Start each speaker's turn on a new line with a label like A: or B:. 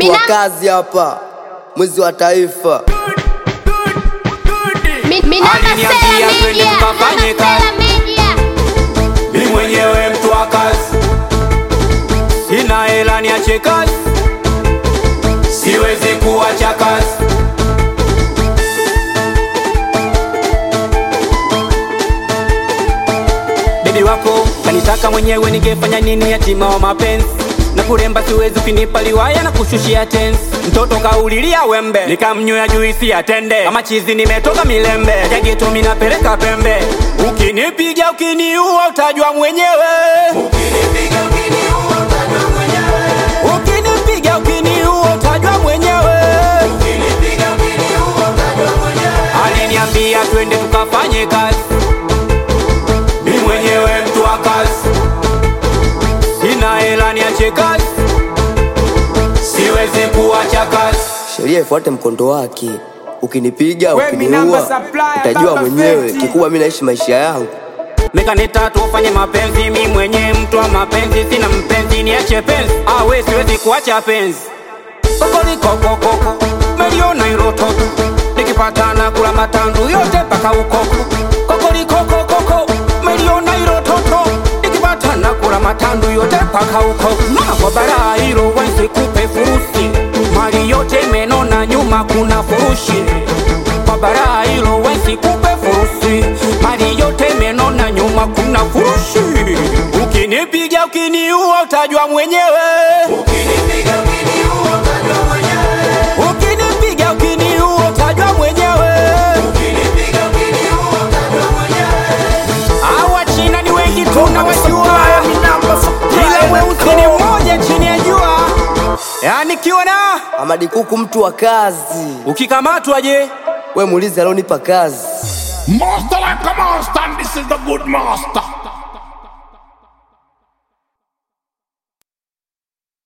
A: mtu wa kazi hapa, mwizi wa taifa.
B: Aliniambia twende tukafanye kazi. Mi mwenyewe mtu wa kazi, sina hela niache kazi, siwezi kuacha kazi. Bebi wako kanitaka mwenyewe, ningefanya nini? Yatima wa mapenzi na kuremba, siwezi ukinipa liwaya na kushushia tensi. Mtoto kaulilia wembe, nikamnywea juisi ya tende, kama chizi nimetoka milembe, jageto minapeleka pembe. Ukinipiga ukiniua, utajua mwenyewe. Ukinipiga ukiniua, utajua mwenyewe. Aliniambia twende tukafanye kazi, mi mwenyewe mtu wa kazi, sina hela niache kazi, siwezi kuacha kazi.
A: Sheria ifuate mkondo wake. Ukinipiga,
C: We, mi namba
A: ukiniua,
C: supplier,
A: utajua
C: baba
A: mwenyewe.
C: feti.
A: Kikubwa mimi naishi maisha yangu.
B: Mekaneta tufanye mapenzi, mi mwenye mtu wa mapenzi, sina mpenzi, niache penzi, awe siwezi kuacha penzi. Kokolikokokoko meliona irototo, nikipatana kula matandu yote mpaka ukoko. Kokolikokokoko meliona irototo, nikipatana kula matandu yote mpaka ukoko. Mama kwa bara hilo wensi kupe furusi, mali yote imenona, nyuma kuna furushi kwa bara hilo wensi kupe furusi, mali yote imenona, nyuma kuna furushi. Ukinipiga ukiniua, utajua mwenyewe. Ukinipiga ukiniua, utajua mwenyewe. Hawa China ni wengi tunawajua, ila weusi ni mmoja chini ya jua. Yani kiona
A: Amadi Kuku, mtu wa kazi.
B: ukikamatwa je?
A: We muulize alionipa kazi.
D: Master like a master, and this is the good master.